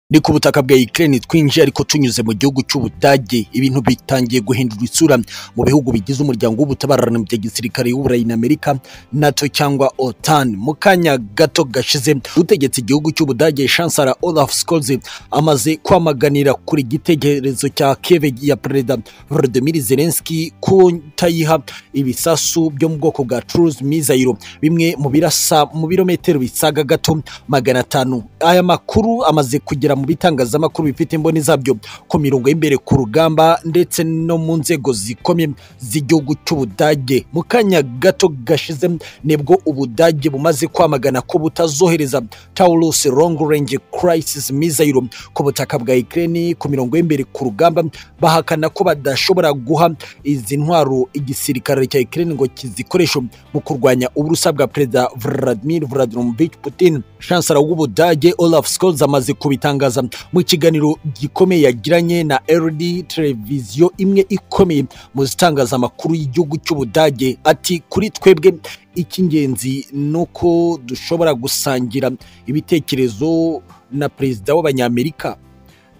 ni ku butaka bwa Ukraine twinjiye ariko tunyuze mu gihugu cy'Ubudage ibintu bitangiye guhindura isura mu bihugu bigize umuryango w'ubutabarane bya gisirikare y'Uburayi na Amerika NATO cyangwa OTAN mu kanya gato gashize utegetse igihugu cy'Ubudage Chancellor Olaf Scholz amaze kwamaganira kuri igitekerezo cya Kiev ya Perezida Volodymyr Zelensky kutayiha ibisasu byo mu bwoko bwa Cruise missile bimwe mu birasa mu birometero bisaga gato magana atanu aya makuru amaze kugera mu bitangazamakuru bifite imboni zabyo ku mirongo y'imbere ku rugamba ndetse no mu nzego zikomeye z'igihugu cy'Ubudage mu kanya gato gashize nibwo Ubudage bumaze kwamagana ko butazohereza Taurus Long Range Crisis Missile ku butaka bwa Ukraine ku mirongo y'imbere ku rugamba bahakana ko badashobora guha izi ntwaro igisirikare cya Ukraine ngo kizikoreshe mu kurwanya uburusa bwa Perezida Vladimir Vladimirovich Putin Chancellor w'Ubudage Olaf Scholz amaze kubitangaza mu kiganiro gikomeye yagiranye na RD televiziyo imwe ikomeye mu zitangazamakuru y'igihugu cy'Ubudage ati kuri twebwe icy'ingenzi ni uko dushobora gusangira ibitekerezo na perezida w'abanyamerika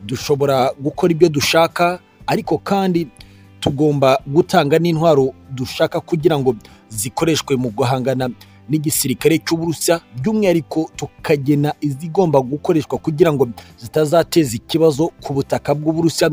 dushobora gukora ibyo dushaka ariko kandi tugomba gutanga n'intwaro dushaka kugira ngo zikoreshwe mu guhangana n'igisirikare cy'uburusiya by'umwihariko tukagena izigomba gukoreshwa kugira ngo zitazateza ikibazo ku butaka bw'uburusiya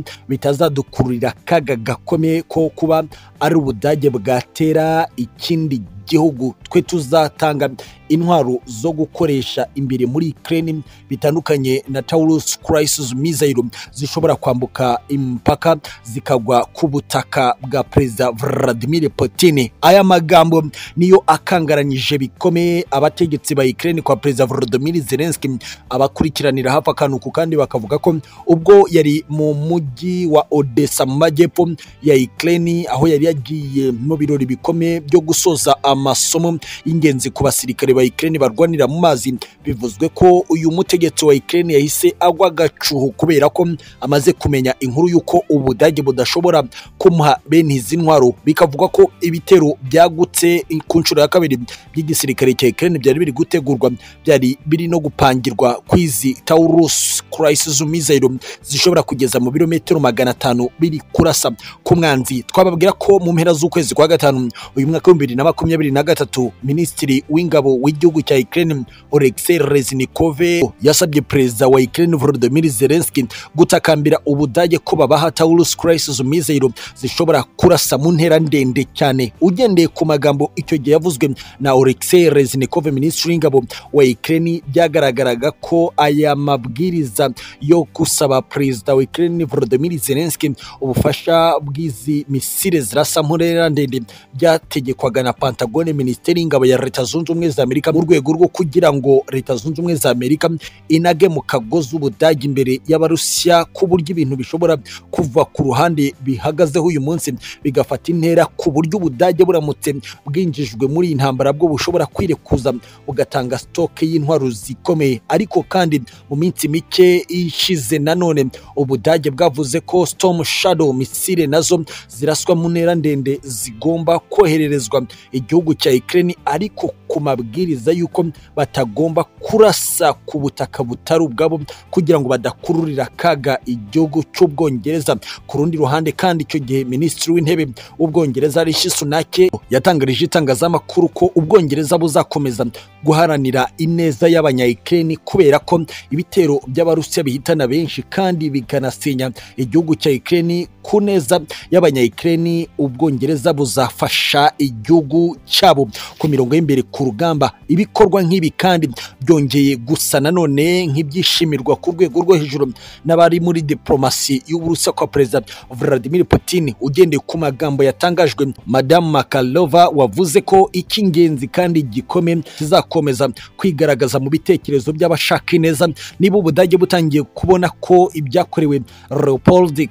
bitazadukururira akaga gakomeye ko kuba ari ubudage bwatera ikindi gihugu twe tuzatanga intwaro zo gukoresha imbere muri Ukraine bitandukanye na Taurus Crisis missile zishobora kwambuka imipaka zikagwa ku butaka bwa Perezida Vladimir Putin aya magambo niyo akangaranyije bikomeye abategetsi ba Ukraine kwa Perezida Volodymyr Zelensky abakurikiranira hafi akantu ku kandi bakavuga ko ubwo yari mu mujyi wa Odessa mu majyepfo ya Ukraine aho yari yagiye mu birori bikomeye byo gusoza amasomo y'ingenzi ku basirikare ba Ukraine barwanira mu mazi bivuzwe ko uyu mutegetsi wa Ukraine yahise agwa agacuho kubera ko amaze kumenya inkuru y'uko ubudage budashobora kumuha bene izi ntwaro bikavuga ko ibitero byagutse ku nshuro ya kabiri by'igisirikare cya Ukraine byari biri gutegurwa byari biri no gupangirwa kw'izi Taurus Crisis missile zishobora kugeza mu birometero magana atanu biri kurasa ku mwanzi twababwira ko mu mpera z'ukwezi kwa gatanu uyu mwaka w'ibihumbi bibiri na makumyabiri na gatatu minisitiri w'ingabo w'igihugu cya Ukraine Oleksiy Reznikov yasabye perezida wa Ukraine Volodymyr Zelensky gutakambira ubudage ko babaha Taurus Crisis missile zishobora kurasa mu ntera ndende cyane ugendeye ku magambo icyo gihe yavuzwe na Oleksiy Reznikov minisitiri w'ingabo wa Ukraine byagaragaraga ko aya mabwiriza yo gusaba perezida wa Ukraine Volodymyr Zelensky ubufasha bw'izi misile zirasa mu ntera ndende byategekwaga na Pentagon minisiteri y'ingabo ya Leta Zunze Ubumwe za Amerika mu rwego rwo kugira ngo Leta Zunze Ubumwe za Amerika inage mu kagozi ubudage imbere y'abarusiya ku buryo ibintu bishobora kuva ku ruhande bihagazeho uyu munsi bigafata intera ku buryo ubudage buramutse bwinjijwe muri iyi ntambara bwo bushobora kwirekuza bugatanga sitoke y'intwaro zikomeye ariko kandi mu minsi mike ishize nanone ubudage bwavuze ko Storm Shadow misile nazo ziraswa mu ntera ndende zigomba kohererezwa igihugu cya Ukraine ariko ku mabwiriza y'uko batagomba kurasa ku butaka butari ubwabo kugira ngo badakururira akaga igihugu cy'Ubwongereza ku rundi ruhande kandi icyo gihe minisitiri w'intebe w'Ubwongereza Rishi Sunak yatangarije itangazamakuru ko Ubwongereza buzakomeza guharanira ineza y'abanya-Ukraine kubera ko ibitero by'Abarusiya bihitana benshi kandi bikanasenya igihugu cya Ukraine ku neza y'abanya-Ukraine Ubwongereza buzafasha igihugu cyabo ku mirongo y'imbere ku rugamba ibikorwa nk'ibi kandi byongeye gusa nanone nk'ibyishimirwa ku rwego rwo hejuru n'abari muri diplomasi y'uburusiya kwa perezida Vladimir Putin ugendeye ku magambo yatangajwe Madame Makalova wavuze ko icy'ingenzi kandi gikomeye kizakomeza kwigaragaza mu bitekerezo by'abashaka ineza niba ubudage butangiye kubona ko ibyakorewe Leopold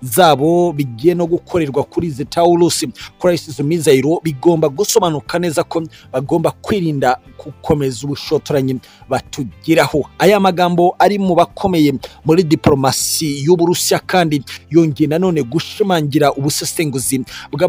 zabo bigiye no gukorerwa kuri izi tawurusi crisis mizayiro bigomba gusobanuka neza ko bagomba kwirinda gukomeza ubushotoranyi batugiraho aya magambo ari mu bakomeye muri diporomasi y'uburusiya kandi yongeye nanone gushimangira ubusesenguzi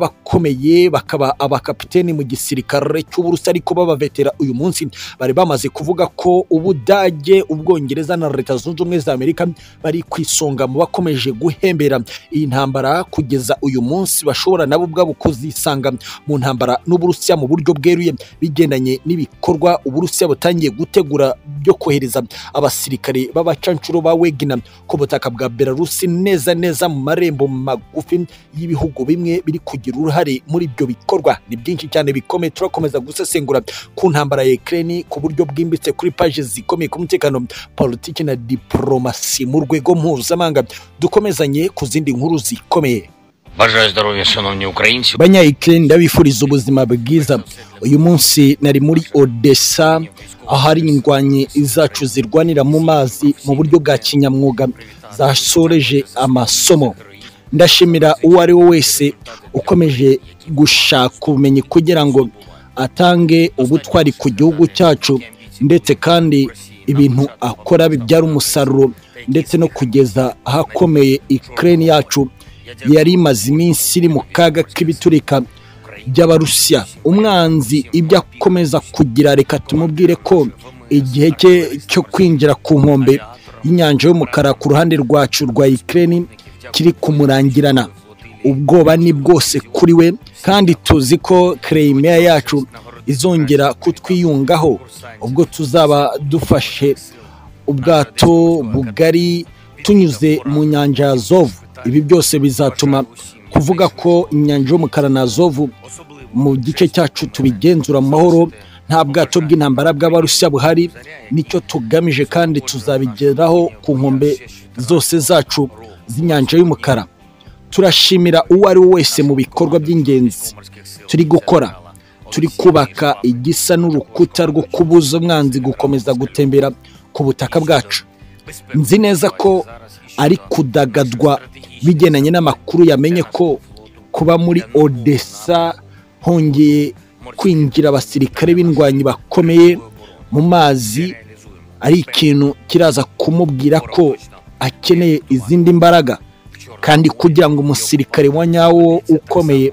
bw'abakomeye bakaba abakapiteni mu gisirikare cy'uburusiya ariko b'abavetera uyu munsi bari bamaze kuvuga ko ubudage ubwongereza na leta zunze ubumwe za amerika bari ku isonga mu bakomeje guhembera iyi ntambara kugeza uyu munsi bashobora nabo ubwabo kuzisanga mu ntambara n'uburusiya mu buryo bweruye bigendanye n'ibikorwa uburusiya butangiye gutegura byo kohereza abasirikare b'abacanshuro ba wegina ku butaka bwa belarusi neza neza mu marembo magufi y'ibihugu bimwe biri kugira uruhare muri ibyo bikorwa ni byinshi cyane bikomeye turakomeza gusesengura ku ntambara ya ekireni ku buryo bwimbitse kuri paji zikomeye ku mutekano politiki na diporomasi mu rwego mpuzamahanga dukomezanye ku zindi nkuru zikomeye Бажаю здоров'я, шановні українці. Banyayikeni ndabifuriza ubuzima bwiza uyu munsi nari muri odessa ahari indwanyi zacu zirwanira mu mazi mu buryo bwa kinyamwuga zasoreje amasomo ndashimira uwo ari we wese ukomeje gushaka ubumenyi kugira ngo atange ubutwari ku gihugu cyacu ndetse kandi ibintu akora bibyara umusaruro ndetse no kugeza ahakomeye ikirere yacu yari imaze iminsi iri mu kaga k'ibiturika by'abarusiya umwanzi ibyo akomeza kugira reka tumubwire ko igihe cye cyo kwinjira ku nkombe y'inyanja y'umukara ku ruhande rwacu rwa ikirere kiri kumurangirana ubwoba ni bwose kuri we kandi tuzi ko kereyimiya yacu izongera kutwiyungaho ubwo tuzaba dufashe ubwato bugari tunyuze mu nyanja ya zovu ibi byose bizatuma kuvuga ko inyanja y'umukara na zovu mu gice cyacu tubigenzura mu mahoro nta bwato bw'intambara bw'abarusiya buhari nicyo tugamije kandi tuzabigeraho ku nkombe zose zacu z'inyanja y'umukara turashimira uwo ari we wese mu bikorwa by'ingenzi turi gukora turi kubaka igisa n'urukuta rwo kubuza umwanzi gukomeza gutembera ku butaka bwacu nzi neza ko ari kudagadwa bigendanye n'amakuru yamenye ko kuba muri odessa hongeye kwinjira abasirikare b'indwanyi bakomeye mu mazi ari ikintu kiraza kumubwira ko akeneye izindi mbaraga kandi kugira ngo umusirikare wa nyawo ukomeye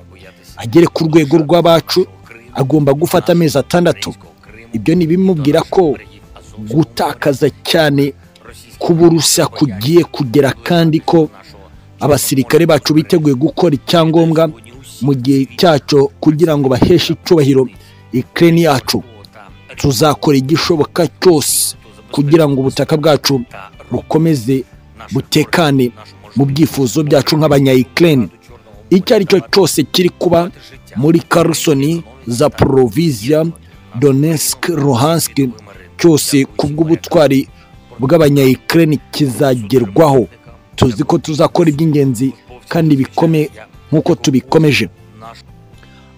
agere ku rwego rw'abacu agomba gufata amezi atandatu ibyo ntibimubwira ko gutakaza cyane kuburusa kugiye kugera kandi ko abasirikare bacu biteguye gukora icyangombwa mu gihe cyacu kugira ngo baheshe icyubahiro ikirere yacu tuzakora igishoboka cyose kugira ngo ubutaka bwacu bukomeze butekane mu byifuzo byacu nk'abanyayikirere icyo ari cyo cyose kiri kuba muri karusoni za poroviziya donesk ruhanski cyose ku bw'ubutwari bw'abanyayikirere kizagerwaho tuzi ko tuzakora iby'ingenzi kandi bikomeye nk'uko tubikomeje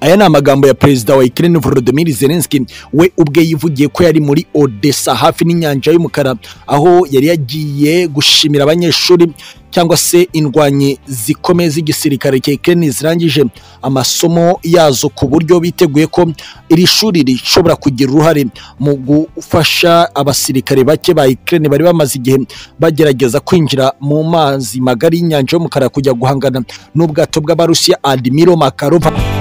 aya ni amagambo ya perezida wa ikirere volodimir zelenski we ubwe yivugiye ko yari muri odessa hafi n'inyanja y'umukara aho yari yagiye gushimira abanyeshuri cyangwa se indwanyi zikomeye z'igisirikare cya ikirere zirangije amasomo yazo ku buryo biteguye ko iri shuri rishobora kugira uruhare mu gufasha abasirikare bake ba ikirere bari bamaze igihe bagerageza kwinjira mu mazi magari y'inyanja y'umukara kujya guhangana n'ubwato bw'abarusiya admiro makarova